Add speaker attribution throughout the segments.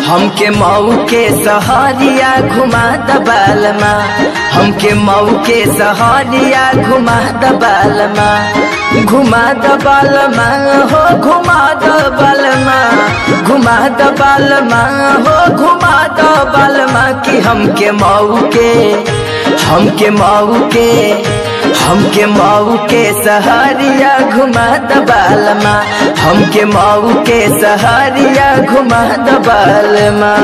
Speaker 1: हमके मऊ के सहरिया घुमा दबालमा हमके मऊ के सहरिया घुमा दबालमा घुमा दबालमा हो घुमा दबालमा घुमा दबालमा हो घुमा दबालमा कि हमके मऊ के हमके मऊ के हमके मऊ के सहरिया घुमा दबालमा हमके मऊ के सहरिया घुमा दबालमा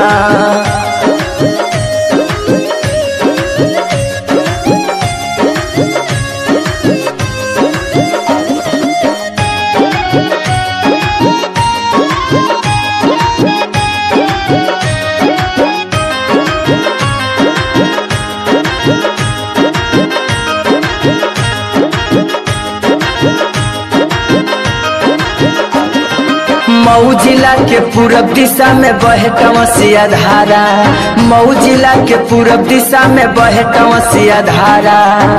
Speaker 1: मऊ जिला के पूरब दिशा में बहे कंवसिया धारा मऊ जिला के पूरब दिशा में बहे कंवसिया धारा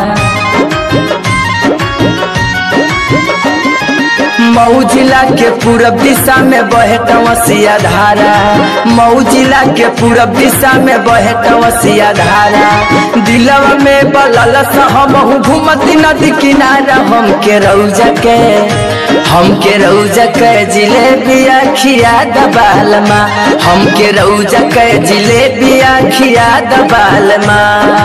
Speaker 1: मऊ जिला के पूरब दिशा में बहे कंवसिया धारा मऊ जिला के पूरब दिशा में बहे कंवसिया धारा दिलवा में बलल हम घूमती नदी किनारा हम के रौजा के हमके रौजा के जिलेबिया खिया दबालमा हमके रौजा के जिलेबिया खिया दबालमा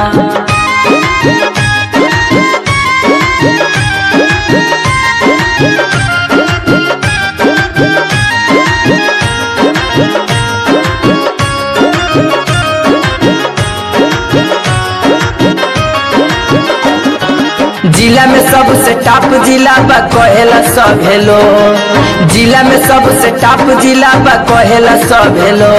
Speaker 1: जिला में सबसे टॉप जिला बा कहेला सब हेलो जिला में सबसे टॉप जिला बा कहेला सब हेलो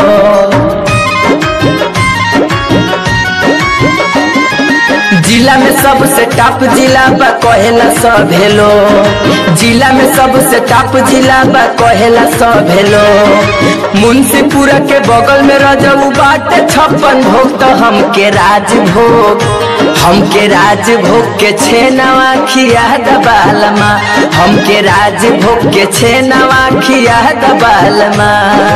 Speaker 1: जिला में सबसे टॉप जिला बा कहेला सब हेलो जिला में सबसे टॉप जिला बा कहेला सब हेलो मुंशीपुरा के बगल में रजऊ बाटे छप्पन भोग तो हमके राजभोग हमके राजभोग के छे नवा खिया दबालमा हमके राजभोग के छे नवा खिया दबालमा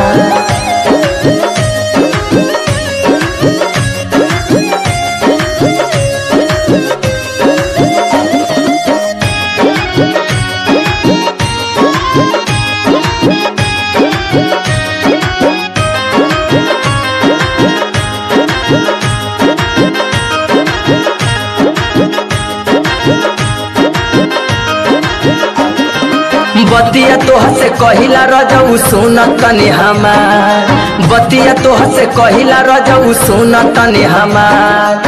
Speaker 1: बतिया तोह से कहिला रजऊ सुन तनी हमार बतिया तोह से कहिला रजऊ सुन तनी हमार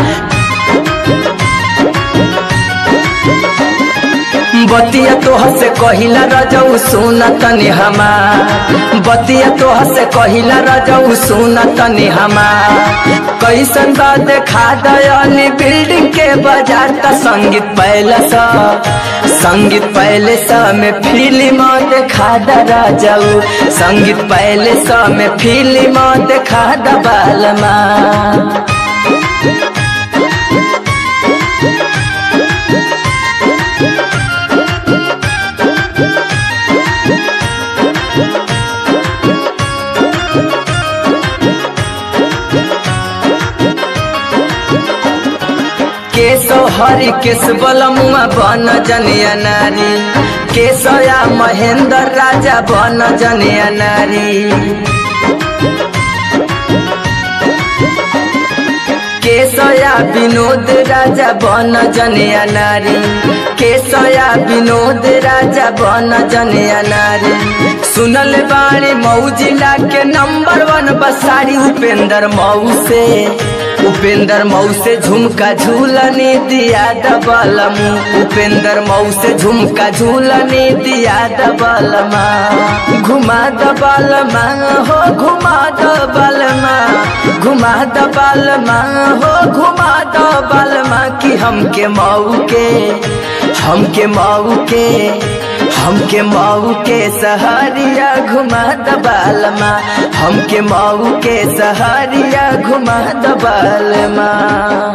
Speaker 1: बतिया तोह से कहिला रजऊ सुन तनी हमार बतिया तोह से कहिला रजऊ सुन तनी हमार कैसन बा देखा दयाली बिल्डिंग के बाजार का संगीत पहले सा संगीत पहले सा में फिल्म देखा दरा जाऊ संगीत पहले सा में फिल्म देखा दबालमा केशव हरि केश बलमुआ बन जनिया नारी केशया महेंद्र राजा बन जनिया नारी केशया विनोद राजा बन जनिया नारी केशया विनोद राजा बन जनिया नारी सुनल बाणी मऊ जिला के नंबर वन बसारी उपेंद्र मऊ से उपेंद्र मऊ से झुमका झूलने दिया दबलमू उपेंद्र मऊ से झुमका झूलने दिया दबलमा घुमा दबलमा हो घुमा दबलमा घुमा दबलमा हो घुमा दबलमा कि हमके मऊ के हमके मऊ के हमके मऊ के सहरिया घुमा दबालमा हमके मऊ के सहरिया घुमा दबालमा